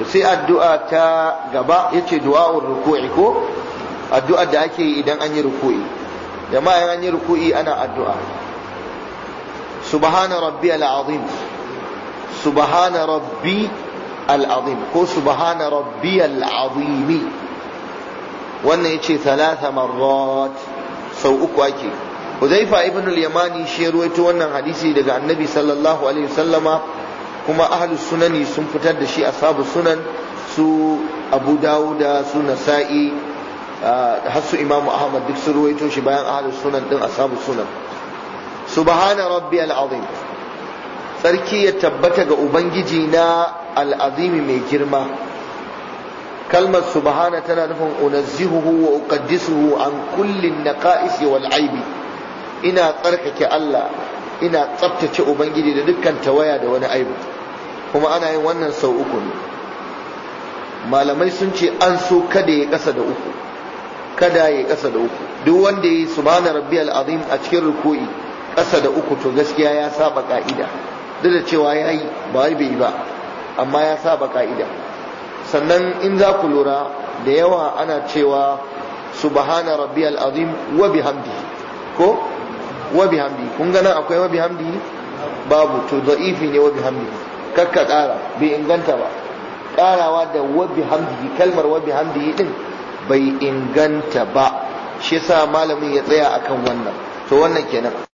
sai addu'a ta gaba yace du'a'ur ruku'i ko addu'ar da ake yi idan an yi ruku'i jama'a in an yi ruku'i ana addu'a subhana rabbiyal azim subhana rabbi al-azim ko subhana rabbiyal azim wannan yace thalatha marrat sau uku ake Huzaifa ibn al-Yamani shi ruwaito wannan hadisi daga Annabi sallallahu alaihi wasallama kuma ahlus sunani sun fitar da shi ashabu sunan su Abu Dawuda su Nasa'i har su Imam Ahmad duk sun ruwaito shi bayan ahlus sunan din ashabu sunan subhana rabbiyal azim sarki ya tabbata ga ubangiji na al'azimi mai girma kalmar subhana tana nufin unazzihuhu wa uqaddisuhu an kullin naqa'is wal aibi ina tsarkake Allah ina tsaftace ubangiji da dukkan tawaya da wani aibu kuma ana yin wannan sau uku ne malamai sun ce an so kada ya kasa da uku kada ya kasa da uku duk wanda ya yi subhana rabbiyal azim a cikin ruku'i kasa da uku to gaskiya ya saba ka'ida duk da cewa ya yi ba wai bai yi ba amma ya saba ka'ida sannan in za ku lura da yawa ana cewa subhana rabbiyal azim wa bihamdihi ko wa bihamdihi kun ga nan akwai wa bihamdihi babu to da'ifi ne wa bihamdihi kakka kara bai inganta ba karawa da wa bihamdihi kalmar wa bihamdihi din bai inganta ba shi yasa malamin ya tsaya akan wannan to wannan kenan